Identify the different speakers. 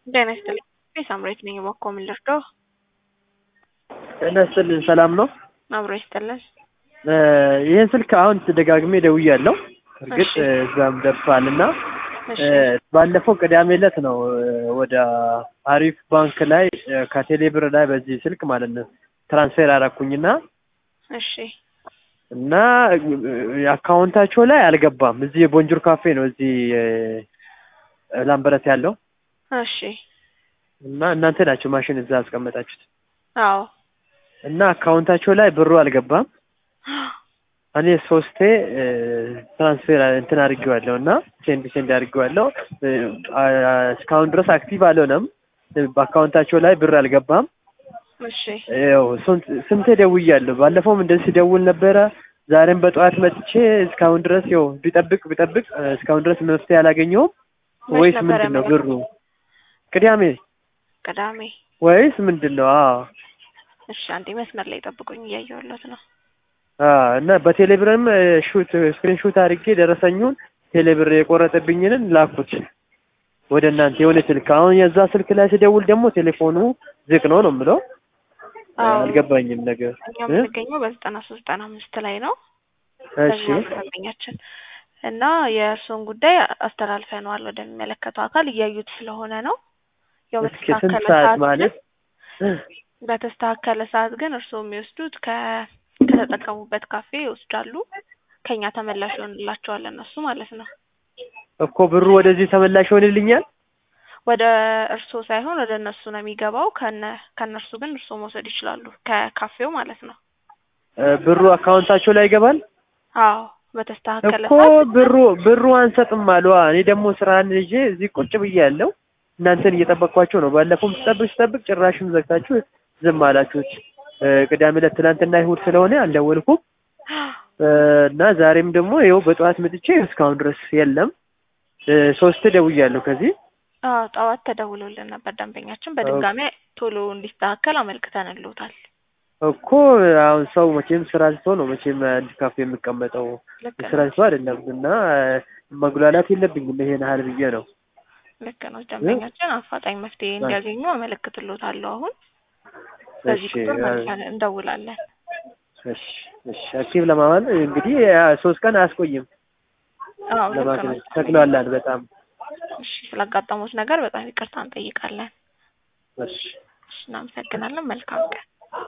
Speaker 1: ጤና ይስጥልኝ። ሳምሬት ነኝ። እባክዎ ምን ልርዳው?
Speaker 2: ጤና ይስጥልኝ። ሰላም ነው?
Speaker 1: አብሮ ይስጥልን።
Speaker 2: ይህን ስልክ አሁን ደጋግሜ ደውያለሁ። እርግጥ
Speaker 1: እሺ።
Speaker 2: እዛም ደርሷል እና
Speaker 1: እሺ
Speaker 2: ባለፈው ቅዳሜ ዕለት ነው ወደ አሪፍ ባንክ ላይ ከቴሌ ብር ላይ በዚህ ስልክ ማለት ነው ትራንስፌር አደረኩኝና
Speaker 1: እሺ
Speaker 2: እና አካውንታቸው ላይ አልገባም። እዚህ የቦንጆር ካፌ ነው እዚህ ላምበረት ያለው
Speaker 1: እሺ
Speaker 2: እና እናንተ ናቸው ማሽን እዛ አስቀመጣችሁት
Speaker 1: አዎ
Speaker 2: እና አካውንታቸው ላይ ብሩ አልገባም። እኔ ሶስቴ ትራንስፌር እንትን አድርጌዋለሁ እና ሴንድ ሴንድ አድርጌዋለሁ አ- እስካሁን ድረስ አክቲቭ አልሆነም። በአካውንታቸው ላይ ብር አልገባም።
Speaker 1: እሺ
Speaker 2: ያው ስንት- ስንቴ ደውያለሁ። ባለፈውም እንደዚህ ሲደውል ነበረ። ዛሬም በጠዋት መጥቼ እስካሁን ድረስ ያው ቢጠብቅ ቢጠብቅ እስካሁን ድረስ መፍትሄ አላገኘውም።
Speaker 1: መች
Speaker 2: ወይስ
Speaker 1: ነበር
Speaker 2: ምንድን ነው
Speaker 1: ያመለከቱት?
Speaker 2: ብሩ ቅዳሜ
Speaker 1: ቅዳሜ።
Speaker 2: ወይስ ምንድን ነው? አዎ
Speaker 1: እሺ አንዴ መስመር ላይ ጠብቁኝ፣ እያየሁለት ነው።
Speaker 2: አዎ እና በቴሌብርም ሹት ስክሪን ሹት አድርጌ ደረሰኙን ቴሌብር የቆረጠብኝንን ላኩት ወደ እናንተ የሆነ ስልክ። አሁን የዛ ስልክ ላይ ሲደውል ደግሞ ቴሌፎኑ ዝግ ነው ነው የምለው።
Speaker 1: አዎ
Speaker 2: አልገባኝም ነገር
Speaker 1: እኛ
Speaker 2: እ?
Speaker 1: የምንገኘው በዘጠና ሶስት ዘጠና አምስት ላይ ነው።
Speaker 2: እሺ
Speaker 1: ደንበኛችን እና የእርስዎን ጉዳይ አስተላልፈነዋል ወደሚመለከተው አካል እያዩት ስለሆነ ነው። ያው
Speaker 2: እስኪ ስንት
Speaker 1: በተስተካከለ
Speaker 2: ሰዓት
Speaker 1: ሰዓት
Speaker 2: ማለት
Speaker 1: ግን በተስተካከለ ሰዓት ግን እርስዎ የሚወስዱት ከ ከተጠቀሙበት ካፌ ይወስዳሉ። ከኛ ተመላሽ ይሆንላቸዋል እነሱ ማለት ነው።
Speaker 2: እኮ ብሩ ወደዚህ ተመላሽ ይሆንልኛል?
Speaker 1: ወደ እርስዎ ሳይሆን ወደ እነሱ ነው የሚገባው። ከነ ከእነርሱ ግን እርስዎ መውሰድ ይችላሉ፣ ከካፌው ማለት ነው።
Speaker 2: እ፣ ብሩ አካውንታቸው ላይ ይገባል?
Speaker 1: አዎ በተስተካከለ
Speaker 2: እኮ
Speaker 1: ሰዓት
Speaker 2: ብሩ ብሩ አንሰጥም አሉ። እኔ ደግሞ ስራን ይዤ እዚህ ቁጭ ብዬ ያለው እናንተን እየጠበቅኳቸው ነው። ባለፈውም ስጠብቅ ስጠብቅ ጭራሽም ዘግታችሁ ዝም አላችሁት። እ፣ ቅዳሜ ዕለት ትናንትና ይሁድ ስለሆነ አልደወልኩም እ፣ እና ዛሬም ደግሞ ይኸው በጠዋት መጥቼ እስካሁን ድረስ የለም። እ፣ ሶስት ደውያለሁ ከዚህ
Speaker 1: አዎ ጠዋት ተደውሎልን ነበር። ደንበኛችን በድጋሚ ቶሎ እንዲስተካከል አመልክተንልዎታል።
Speaker 2: እኮ አሁን ሰው መቼም ስራ ስቶ ነው መቼም አንድ ካፌ የሚቀመጠው
Speaker 1: ልክ
Speaker 2: ስራ
Speaker 1: ነው፣
Speaker 2: ስቶ አይደለም። እና መጉላላት የለብኝም ይሄን ያህል ብዬ ነው።
Speaker 1: ልክ ነው። ደንበኛችን አፋጣኝ መፍትሄ እንዲያገኙ አመለክትልዎታለሁ። አሁን በዚህ
Speaker 2: እሺ
Speaker 1: ቁጥር
Speaker 2: አ-
Speaker 1: መልሰን እንደውላለን።
Speaker 2: እሺ እሺ አክቲቭ ለማዋል እንግዲህ ያ ሶስት ቀን አያስቆይም
Speaker 1: አዎ ልክ ነው።
Speaker 2: ለማግኘት ተክሏላል በጣም
Speaker 1: እሺ ስላጋጠሙት ነገር በጣም ይቅርታ እንጠይቃለን።
Speaker 2: እሺ
Speaker 1: እሺ እናመሰግናለን። መልካም ቀን